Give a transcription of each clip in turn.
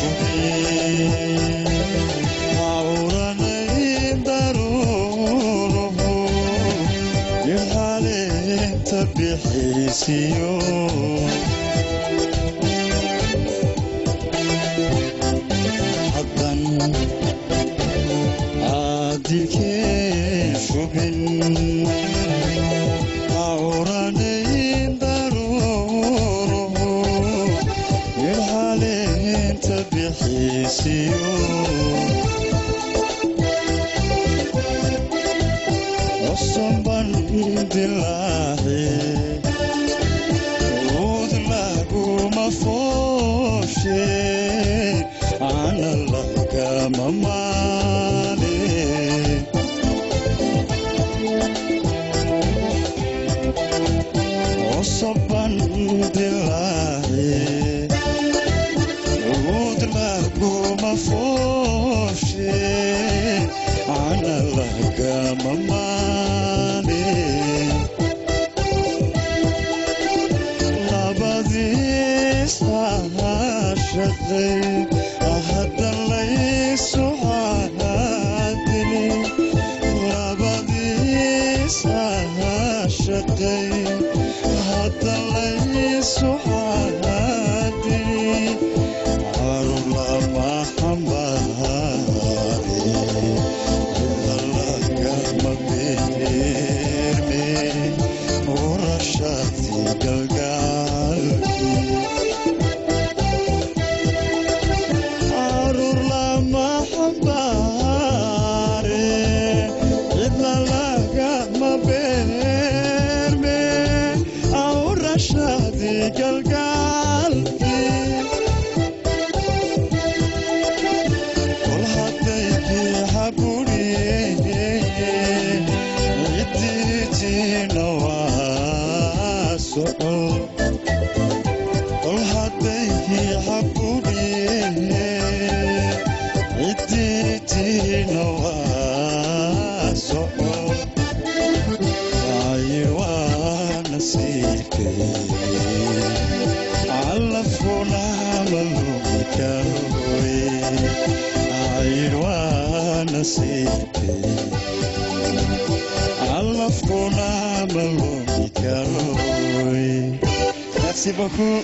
awranayn daruuruhu ilhaaleenta bixisiyo haddan caadilkee shubin awranayn daruuruhu ilhaaleenta bixisiyo cusubban dilaaci ud laguma fooshe ana lagama maale cusubban dilaaci ud laguma fooshe ana lagama maale labadiis shaqay hadda laysu caadini labadiis shaqay hadda laysu caadini carur lama xambaari lagama beerme urashati galgaalki carur lama xambaare cidla lagama beerme urashati galgaalki kol haddaykii xaburiye cidiitiina waa soco kol haddaykii xaburiye cidiitiina waa soco ayir waa nasiibkay calafkuna malumi karoy ayir waa nasiibkay calafkuna malumi karoy merci beaucoup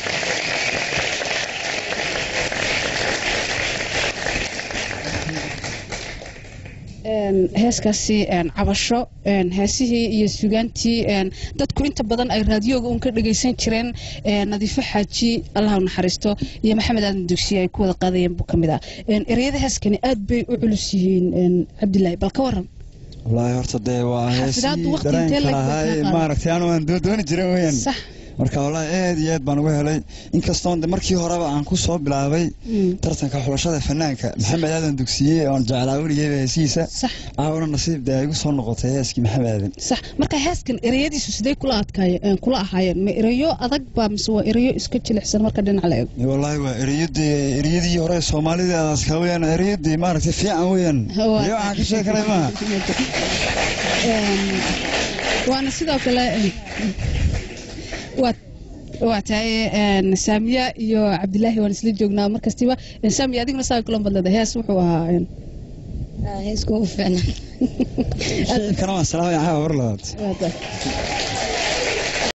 heeskaasi cabasho heesihii iyo sugaantii dadku inta badan ay raadiyoga uun ka dhagaysan jireen nadiifo xaaji allah u naxariisto iyo maxamed aadan dugsiye ay ku wada qaadayeen buu ka mid ah ereyada heeskani aad bay u culus yihiin cabdilaahi bal ka waran wallaahi horta dee waa Xafidaaddu heesii waqti intee dareenka lag lahaa baa ee qaadan? maaragtay anu aan doodooni jiray weyaan sax marka wallaahi aad iyo aad baan uga helay inkastoon de markii horeba aan ku soo bilaabay Mm. tartanka xulashada fanaanka maxamed aadan dugsiye oon jeclaa weligeyba heesihiisa sax caawna nasiib dee ay igu soo noqotay heeskii maxamed aadan sax marka heeskan ereyadiisu sidee kula adkaayeen kula ahaayeen ma ereyo adag baa mise waa ereyo iska jilicsan marka dhinac la eego wallaahi waa ereyadii ereyadii hore soomaalida aska weyaan ereyadii maaragtay fiican weyaan Waa- iyo waxaan ka sheekanay maaha Een, waana sidoo kale een, waa waa tahay een, saamiya iyo cabdilaahi waan isla joognaa markastiba Een, saamiya adiguna saa kulan badlada hees wuxuu ahaa een, heesku u fiicnaa shicibkana waan salaamaya caawa war labaad waa tahay.